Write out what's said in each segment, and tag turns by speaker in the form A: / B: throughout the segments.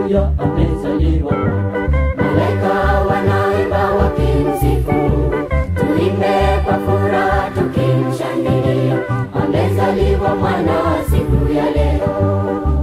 A: haleluya, amezaliwa
B: Malaika wanaimba wakimsifu Mungu, tuimbe kwa furaha tukimshangilia, amezaliwa mwana siku ya leo.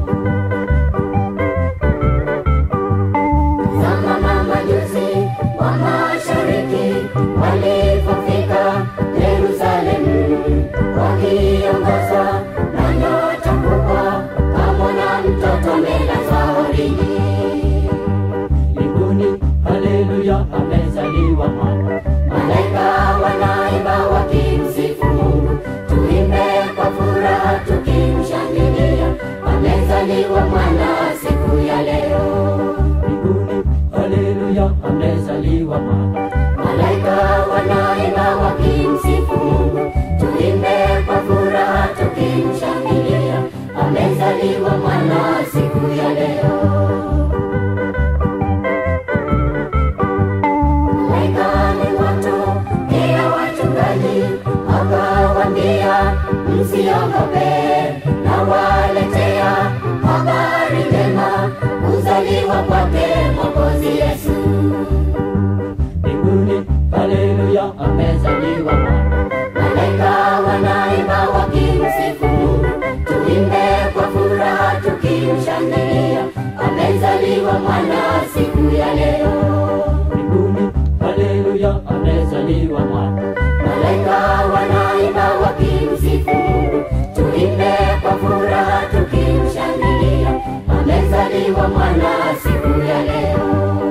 B: Zama na majusi wa mashariki walipofika Yerusalemu, wakiongozwa na nyota kubwa, kamwona mtoto amelazwa horini.
A: mbinguni, haleluya, amezaliwa mwana
B: Malaika wanaimba wakimsifu Mungu, tuimbe kwa furaha tukimshangilia, amezaliwa mwana siku ya leo.
A: mbinguni, haleluya, amezaliwa mwana
B: Malaika wanaimba wakimsifu Mungu, tuimbe kwa furaha tukimshangilia, amezaliwa mwana siku ya leo. Malaika ni watu pia wachungaji, akawaambia msiogope, na waletea habari njema, kuzaliwa kwake Mwokozi Yesu.
A: mbinguni, haleluya, amezaliwa mwana
B: Malaika wanaimba wakimsifu Mungu, tuimbe kwa furaha tukimshangilia, amezaliwa mwana siku ya leo.
A: mbinguni, haleluya, amezaliwa mwana
B: Malaika wanaimba wakimsifu Mungu, tuimbe kwa furaha tukimshangilia, amezaliwa mwana siku ya leo.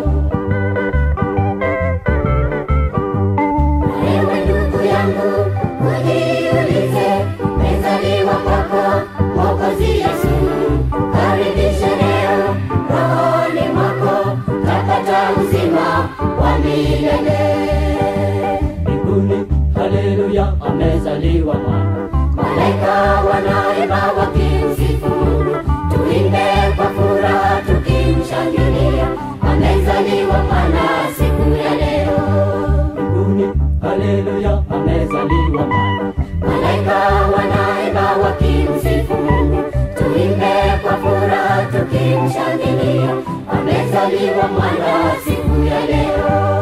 B: Ewe ndugu yangu, ujiulize, mezaliwa kwako Mwokozi Yesu, karibishe leo rohoni mwako, tapata uzima wa milele.
A: mbinguni, haleluya, amezaliwa mwana
B: Malaika wanaimba wakimsifu Mungu, tuimbe kwa furaha tukimshangilia, amezaliwa mwana siku ya leo.
A: mbinguni, haleluya, amezaliwa mwana
B: Malaika wanaimba wakimsifu Mungu, tuimbe kwa furaha tukimshangilia, amezaliwa mwana siku ya leo.